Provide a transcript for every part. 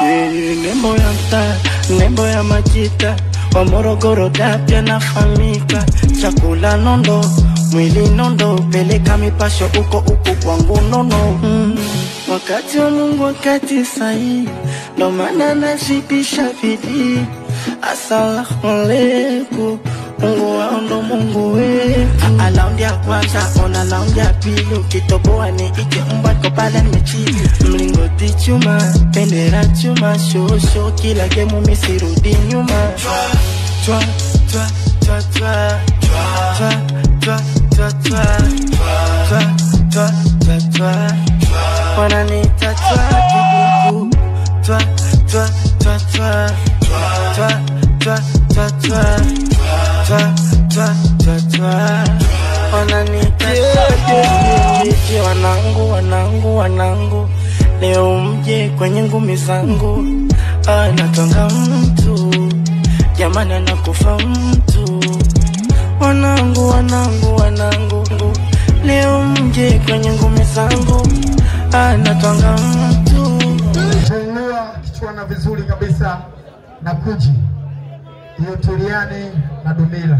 Eh, nembo ya mtaa, nembo ya majita wa Morogoro dapya nafahamika, chakula nondo, mwili nondo, peleka mipasho uko uko kwangu nono mm. Wakati wa Mungu wakati sahihi, ndo maana nazidisha bidii. Asalamu alaikum, Mungu wao ndo Mungu wetu. Ah, Raundi ya kwanza ona raundi ya pili, ukitoboa ni ike mbwa iko pale mechili, mlingoti chuma, bendera chuma, shosho kila gemu misirudi nyuma. Twa, twa, twa, twa, twa, twa, twa, twa, twa, twa, twa, twa. Wananiita twa kibubu, twa, twa, twa, twa, twa, twa, twa, twa, twa, twa, twa, twa. Wananiita twa kibubu, wanangu, wanangu, wanangu, leo mje kwenye ngumi zangu, anatonga mtu jamani, anakufa mtu wanangu, wanangu, wanangu, leo mje kwenye ngumi zangu, anatwanga mtu Tunainua kichwana vizuri kabisa na kuji hiyo Turiani na Dumila.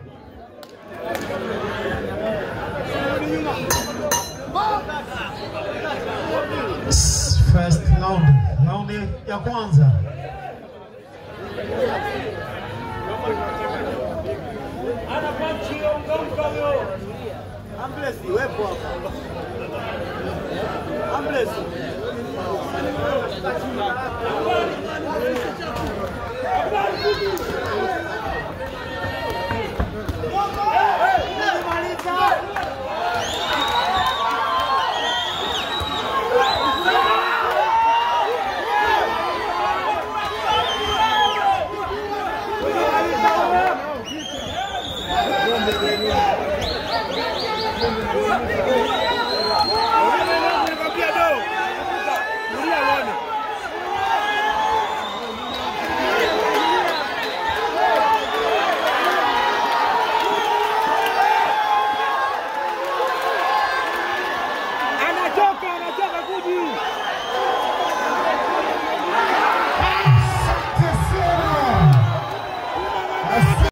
First round, raundi ya kwanza.